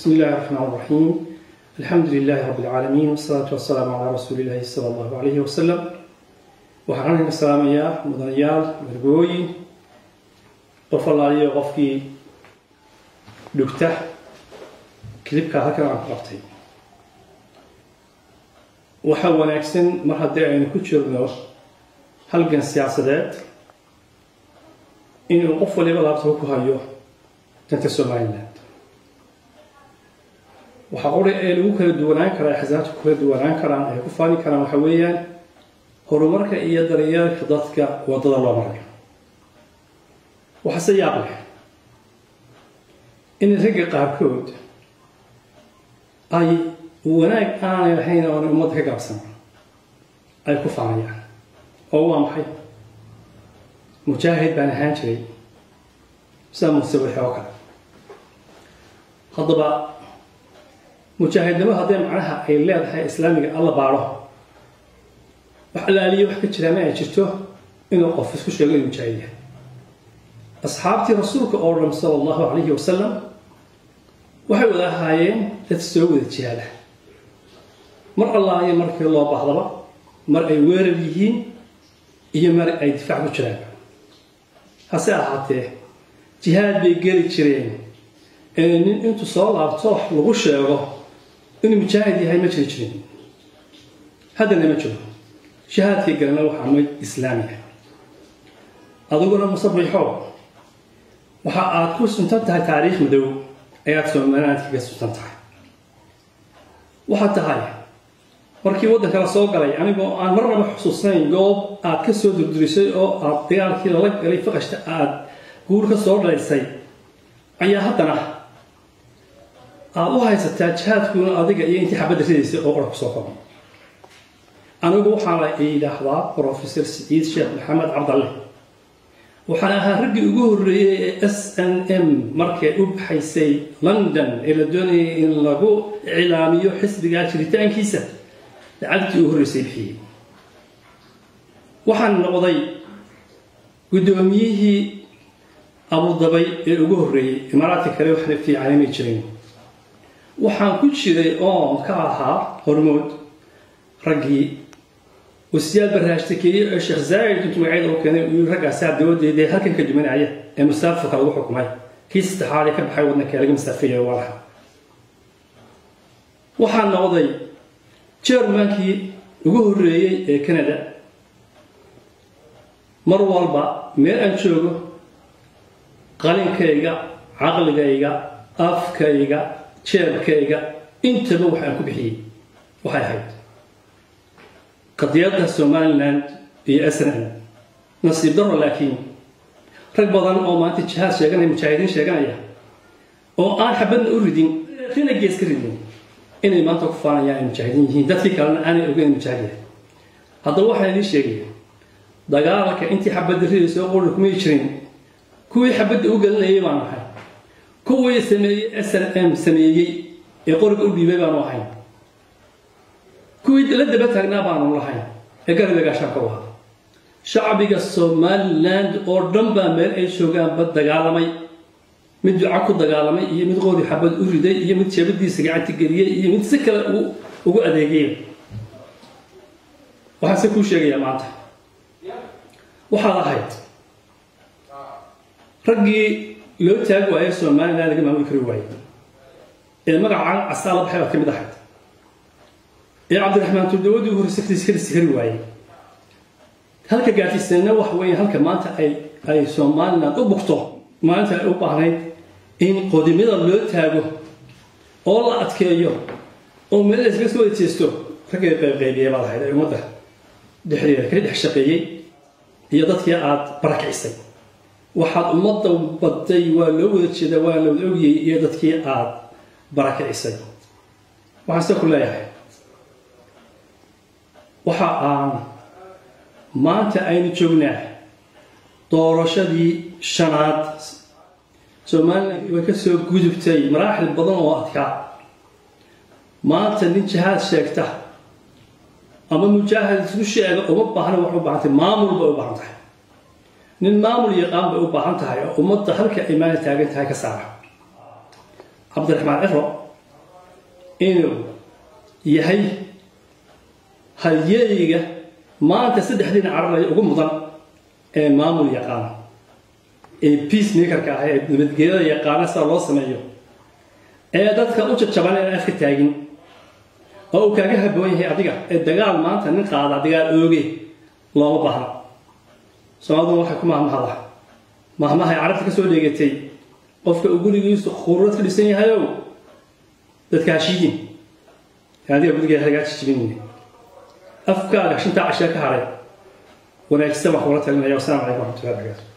بسم الله الرحمن الرحيم الحمد لله رب العالمين والصلاة والسلام على رسول الله صلى الله عليه وسلم waxaan halkan ka salaamayaa mudanayaal margooyin qof allaaliyo qofkii dhugta kilibka halkan aan ku qabtay waxaa wanaagsan mar haddii aynu ku jirno halgan siyaasadeed inuu qof waliba laabtaba ku hayo danta somaliland waxaa qura ee lagu kala duwanaan karaa axsaabta ku kala duwanaan karaan ay ku faani karaan waxa weeyaan horumarka iyo daryeelka dadka waddada loo marayo waxaase yaab leh in ragga qaarkood ay wanaag aanay lahayn oona ummadda ka gaabsan ay ku faanayaan oo waa maxay mujaahid baan ahaan jiray saa musabaxe oo kale haddaba mujaahidnimo haddee macnaha ay leedahay islaamiga alla baadho wax alaaliya wax ka jiraa ma ay jirto inuu qof isku sheego inuu mujaahid yahay asxaabtii rasuulka oo dhan sala allahu calayhi wasalam waxay wada ahaayeen dad soo wada jihaada mar allaayo markii loo baahdaba mar ay weerar yihiin iyo mar ay difaac ku jiraan hase ahaatee jihaad bay geli jireen ee nin intuu soo laabto lagu sheego inuu mujaahid yahay ma jiri jirin haddana ma jiro shahaadkii galana waxaa mid islaamiga adiguna musabixo waxa aad ku suntan tahay taariikh madow ayaad somaliland kaga suntan tahay waxaad tahay markii waddanka la soo galay anigoo aan marnaba xusuusnayn goob aad ka soo durdurisay oo aad dagaalkii lala galay faqashta aada guur ka soo dhalaysay ayaa haddana aada u haysataa jihaadkuuna adiga iyo intii xabadda ridaysay oo qora kusoo koban anigu waxaa la yidhaahdaa professor siciid sheekh maxamed cabdalle waxaan ahaa raggii ugu horreeyey ee s n m markay u baxaysay london ee la doonayay in lagu iclaamiyo xisbigaa jiritaankiisa lacagtii ugu horreysay bixiyey waxaan noqday guddoomiyihii abudabay ee ugu horreeyey imaaraadka kale waxna fiicanimay jirin waxaan ku jiray oon ka ahaa hormood raggii wasiyaal barnaashtakeeye ee sheekh zaa'id intuu magacyada u keenay uu raggaasaa dabadeedee halkan ka dumanaya ee musaafirka lagu xukumay kii saddexaad ee ka baxay waddanka laga masaafeeyay waa laha waxaan noqday jermankii ugu horreeyey ee canada mar walba meel aan joogo qalinkayga caqligayga afkayga jeebkayga intaba wax aan ku bixiyey waxay ahayd qadiyadda somaliland iyo sn nasiib daro laakiin rag badan oo maanta jihaad sheeganaya mujaahidiin sheeganaya oo aan xabadna u ridin rina gees ka ridin inay maanta ku faanayaan ay mujaahidiin yihiin dadkii kalena aanay ogeyn mujaahid yahay haddaba waxaan idiin sheegaya dagaalka intii xabadda ridaysa oo qurri kumay jirin kuwii xabadda u gelinayay baan ahay kuwii sameeyey s n m sameeyey ee qoriga u dhiibay baanu ahayn kuwii la daba taagnaa baanu lahayn ee gariga gaashaanka u ahaa shacbiga somaliland oo dhan baa meel ay joogaanba dagaalamay mid duca ku dagaalamay iyo mid qori xabad u riday iyo mid jeebadiisa gacanta geliyey iyo mid si kale ugu adeegay waxaan se kuu sheegayaa maanta waxaad ahayd raggii loo taagi waaye somaliland laga maamuli kari waayey ee magacaan casaa la baxay baad ka mid ahayd ee cabdiraxmaan turdawadii ugu horreysay ka dhisi kari waayey halka gaarsiisanna wax weeye halka maanta ay ay somaliland u bugto maalinta ay u baahnayd in qodimada loo taago oo la adkeeyo oo meel iskaga soo wada jeesto raggay qaybqaybiyey baad ahayd ee ummadda dhexdeeda kala dhex shaqeeyey iyo dadkii aada barakicisay waxaad ummadda baday waa loo wada jeedaa waa la wada ogiyey iyo dadkii aada barakicisay waxaan se ku leeyahay waxa aan maanta aynu joognaa doorashadii shanaad somaliland way ka soo gudubtay maraaxil badan oo adkaa maanta nin jihaad sheegta ama mujaahid isku sheega uma baahna waxay u baahan tahay maamul bay u baahan tahay nin maamul yaqaan bay u baahan tahay oo ummadda halka ay maali taagan tahay ka saara cabdiraxmaan ciro inuu yahay halyeyga maanta saddexdiina cararaya ugu mudan ee maamul yaqaana ee peacemakerka ah ee nabadgelyada yaqaana sida loo sameeyo ee dadka u jajaban ee afka taagin oo uu kaaga haboon yahay adiga ee dagaal maanta nin qaada dagaal ooge looma baahna soomaaliduna waxay ku mahmahada mahmahay carabta ka soo dheegatay qofka uu gurigiisu khuruurad ka dhisan yahayow dadka hashiidin adiga gurigeeda hagaaji jibinayna afkaaga shintaa cashaa ka hadhay wanaagsan wax kula talinaya wasalaamu calaykum waraxmatullahi wabarakatu